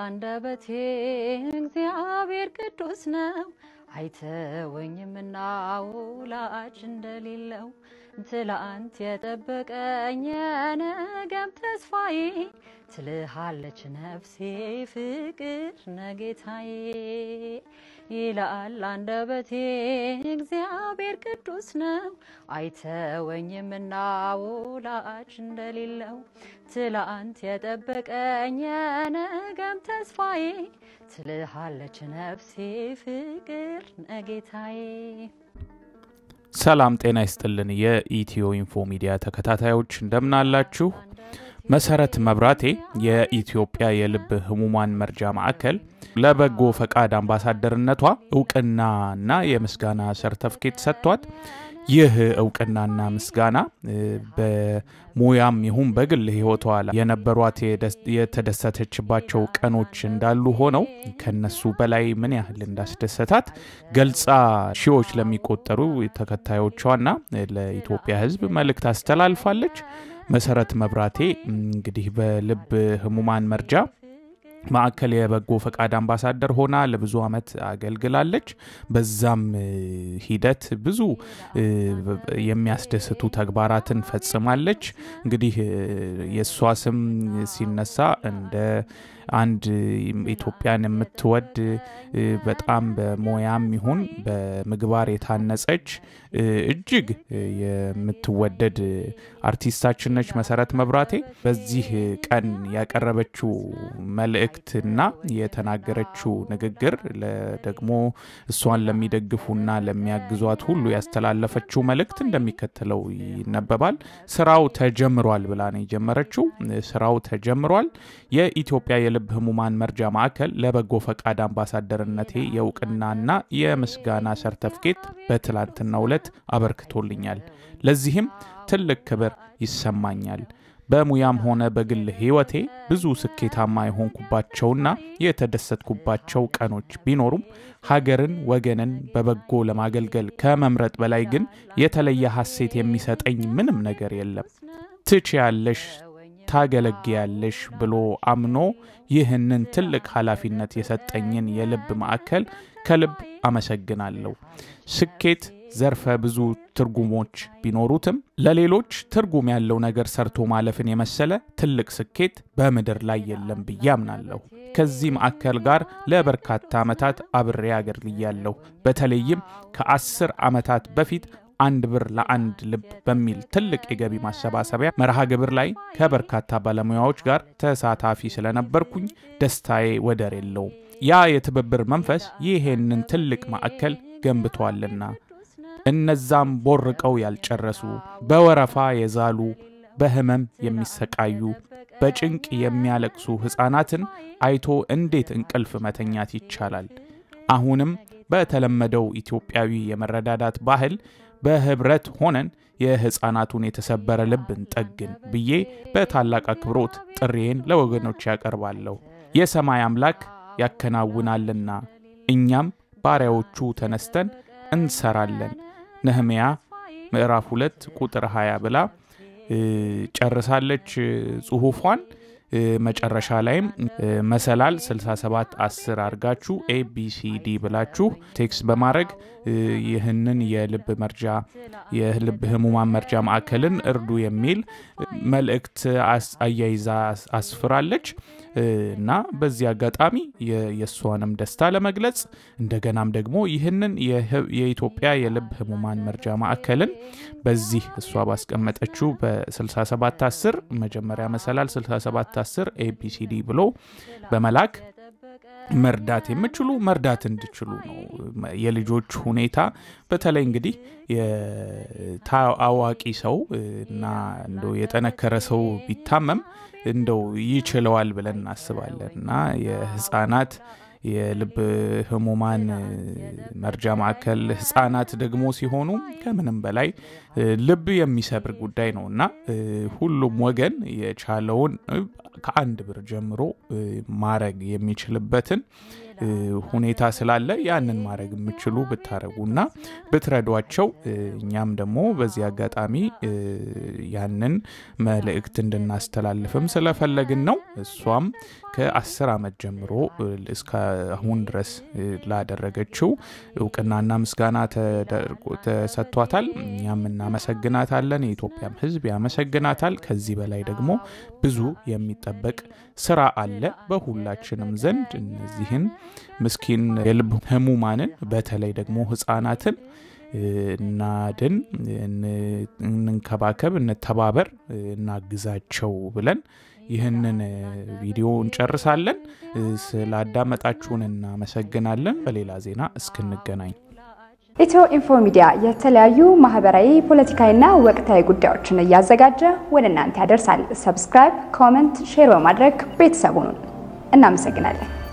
አንደበቴ እግዚአብሔር ቅዱስ ነው አይተወኝምና ወላጅ እንደሌለው ትላንት የጠበቀኝ የነገም ተስፋዬ ትልሃለች ነፍሴ ፍቅር ነጌታዬ ይላል አንደበቴ እግዚአብሔር ቅዱስ ነው አይተወኝምና ወላጅ እንደሌለው ትላንት የጠበቀኝ የነገም ተስፋዬ ትልሃለች ነፍሴ ፍቅር ነጌታዬ ሰላም ጤና ይስጥልን። የኢትዮ ኢንፎ ሚዲያ ተከታታዮች እንደምን አላችሁ? መሰረት መብራቴ የኢትዮጵያ የልብ ህሙማን መርጃ ማዕከል ለበጎ ፈቃድ አምባሳደርነቷ እውቅናና የምስጋና ሰርተፍኬት ሰጥቷት ይህ እውቅናና ምስጋና በሙያም ይሁን በግል ህይወቷ ላይ የነበሯት የተደሰተችባቸው ቀኖች እንዳሉ ሆነው ከነሱ በላይ ምን ያህል እንዳስደሰታት ገልጻ ሺዎች ለሚቆጠሩ ተከታዮቿና ለኢትዮጵያ ህዝብ መልእክት አስተላልፋለች። መሰረት መብራቴ እንግዲህ በልብ ህሙማን መርጃ ማዕከል የበጎ ፈቃድ አምባሳደር ሆና ለብዙ ዓመት አገልግላለች። በዛም ሂደት ብዙ የሚያስደስቱ ተግባራትን ፈጽማለች። እንግዲህ የእሷ ስም ሲነሳ እንደ አንድ ኢትዮጵያን የምትወድ በጣም በሞያም ይሁን በምግባር የታነጸች እጅግ የምትወደድ አርቲስታችን ነች መሰረት መብራቴ። በዚህ ቀን ያቀረበችው መልእክትና የተናገረችው ንግግር ደግሞ እሷን ለሚደግፉና ለሚያግዟት ሁሉ ያስተላለፈችው መልእክት እንደሚከተለው ይነበባል። ስራው ተጀምሯል ብላ ነው የጀመረችው። ስራው ተጀምሯል። የኢትዮጵያ የልብ ህሙማን መርጃ ማዕከል ለበጎ ፈቃድ አምባሳደርነቴ የእውቅናና የምስጋና ሰርተፍኬት በትላንትናው ዕለት አበርክቶልኛል። ለዚህም ትልቅ ክብር ይሰማኛል። በሙያም ሆነ በግል ህይወቴ ብዙ ስኬታማ የሆንኩባቸውና የተደሰትኩባቸው ቀኖች ቢኖሩም ሀገርን፣ ወገንን በበጎ ለማገልገል ከመምረጥ በላይ ግን የተለየ ሐሴት የሚሰጠኝ ምንም ነገር የለም። ትችያለሽ ታገለግያለሽ ብሎ አምኖ ይህንን ትልቅ ኃላፊነት የሰጠኝን የልብ ማዕከል ከልብ አመሰግናለሁ። ስኬት ዘርፈ ብዙ ትርጉሞች ቢኖሩትም ለሌሎች ትርጉም ያለው ነገር ሰርቶ ማለፍን የመሰለ ትልቅ ስኬት በምድር ላይ የለም ብዬ አምናለሁ። ከዚህ ማዕከል ጋር ለበርካታ ዓመታት አብሬ አገልግያለሁ። በተለይም ከአስር ዓመታት በፊት አንድ ብር ለአንድ ልብ በሚል ትልቅ የገቢ ማሰባሰቢያ መርሃ ግብር ላይ ከበርካታ ባለሙያዎች ጋር ተሳታፊ ስለነበርኩኝ ደስታዬ ወደር የለውም። ያ የትብብር መንፈስ ይሄንን ትልቅ ማዕከል ገንብቷልና እነዛም ቦርቀው ያልጨረሱ በወረፋ የዛሉ በህመም የሚሰቃዩ በጭንቅ የሚያለቅሱ ሕፃናትን አይቶ እንዴት እንቅልፍ መተኛት ይቻላል? አሁንም በተለመደው ኢትዮጵያዊ የመረዳዳት ባህል በህብረት ሆነን የሕፃናቱን የተሰበረ ልብ እንጠግን ብዬ በታላቅ አክብሮት ጥሪዬን ለወገኖች ያቀርባለሁ። የሰማይ አምላክ ያከናውናልና እኛም ባሪያዎቹ ተነስተን እንሰራለን። ነህምያ ምዕራፍ 2 ቁጥር 20 ብላ ጨርሳለች ጽሁፏን። መጨረሻ ላይም መሰላል 67 10 አድርጋችሁ ኤቢሲዲ ብላችሁ ቴክስት በማድረግ ይህንን የልብ መርጃ የልብ ህሙማን መርጃ ማዕከልን እርዱ የሚል መልእክት አያይዛ አስፍራለች እና በዚህ አጋጣሚ የእሷንም ደስታ ለመግለጽ እንደገናም ደግሞ ይህንን የኢትዮጵያ የልብ ህሙማን መርጃ ማዕከልን በዚህ እሷ ባስቀመጠችው በ67 10 መጀመሪያ መሰላል 67 10 ኤቢሲዲ ብሎ በመላክ መርዳት የምችሉ መርዳት እንዲችሉ ነው። የልጆች ሁኔታ በተለይ እንግዲህ አዋቂ ሰው እና እንደው የጠነከረ ሰው ቢታመም እንደው ይችለዋል ብለን እናስባለን እና የህፃናት የልብ ህሙማን መርጃ ማዕከል ህጻናት ደግሞ ሲሆኑ ከምንም በላይ ልብ የሚሰብር ጉዳይ ነው እና ሁሉም ወገን የቻለውን ከአንድ ብር ጀምሮ ማድረግ የሚችልበትን ሁኔታ ስላለ ያንን ማድረግ የምችሉ ብታረጉና ብትረዷቸው እኛም ደግሞ በዚህ አጋጣሚ ያንን መልእክት እንድናስተላልፍም ስለፈለግን ነው። እሷም ከአስር ዓመት ጀምሮ እስከ አሁን ድረስ ላደረገችው እውቅናና ምስጋና ተሰጥቷታል። እኛም እናመሰግናታለን። የኢትዮጵያም ሕዝብ ያመሰግናታል። ከዚህ በላይ ደግሞ ብዙ የሚጠበቅ ስራ አለ በሁላችንም ዘንድ እነዚህን ምስኪን የልብ ህሙማንን በተለይ ደግሞ ህጻናትን እናድን፣ እንንከባከብ፣ እንተባበር፣ እናግዛቸው ብለን ይህንን ቪዲዮ እንጨርሳለን። ስላዳመጣችሁን እናመሰግናለን። በሌላ ዜና እስክንገናኝ ኢትዮ ኢንፎ ሚዲያ የተለያዩ ማህበራዊ፣ ፖለቲካዊና ወቅታዊ ጉዳዮችን እያዘጋጀ ወደ እናንተ ያደርሳል። ሰብስክራይብ፣ ኮመንት፣ ሼር በማድረግ ቤተሰቡን እናመሰግናለን።